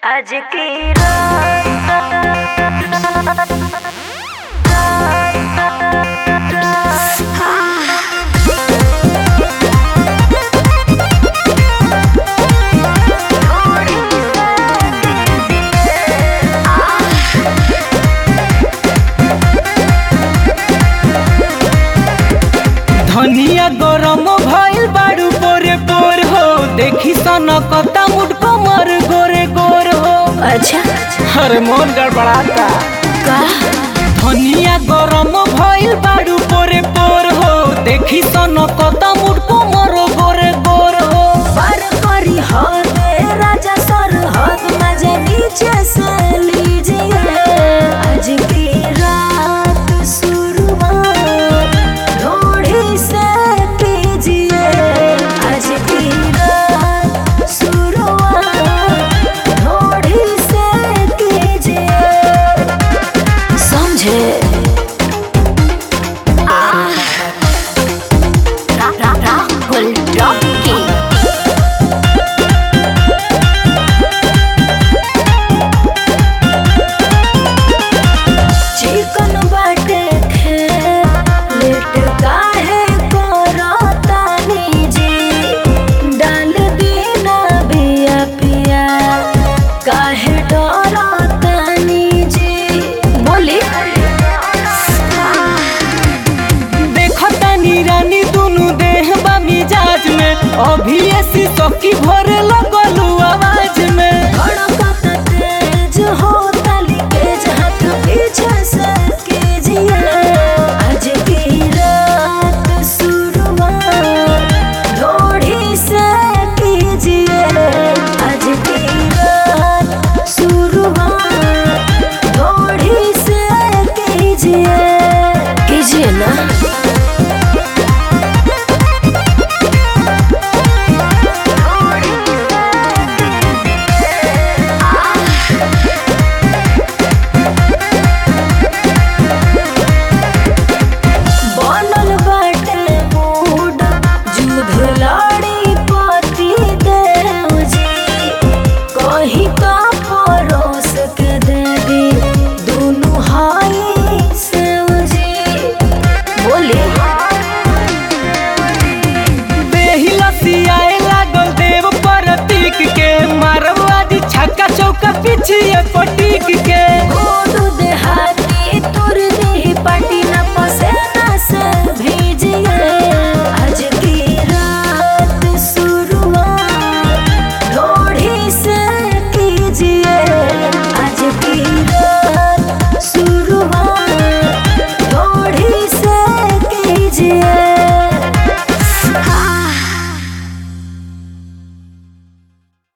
आज की धनिया गरम भइल बाड़ू पोरे पोर हो देखी सन कता मुड कमर गोरे गोर हो अच्छा अरे मोन गड़बड़ाता का धनिया गरम भइल बाड़ू पोरे पोर हो देखी सन कता मुड कमर गोरे गोर हो पर करी हद राजा सर हद मजा नीचे से लीजिए आज की रात शुरुआत लोढ़ी से कीजिए आज की रात शुरुआत लोढ़ी से कीजिए समझे रा- रा- राहुल रॉकी चिकन बाटे खेत लेट काहे करतानी जी डाल दीना बिया पिया काहे डरतानी जी बोली देखता नी दुनु देह बा मिजाज में अभी ऐसी सकी भरे लगलू आवाज में धड़कत तेज होता लीकेज हाथ पीछे से कीजिए आज की रात शुरुआत लोढ़ी से कीजिए आज की रात शुरुआत लोढ़ी से कीजिए कीजिए ना बनल बाटे मूड जुध लड़ी पति देव जी कहीं का परोस के देवी दुनु हाई सेव जी बोली देही लसियाए लागल देव प्रतीक के मारवादी छक्का चौका पीछे पटीक के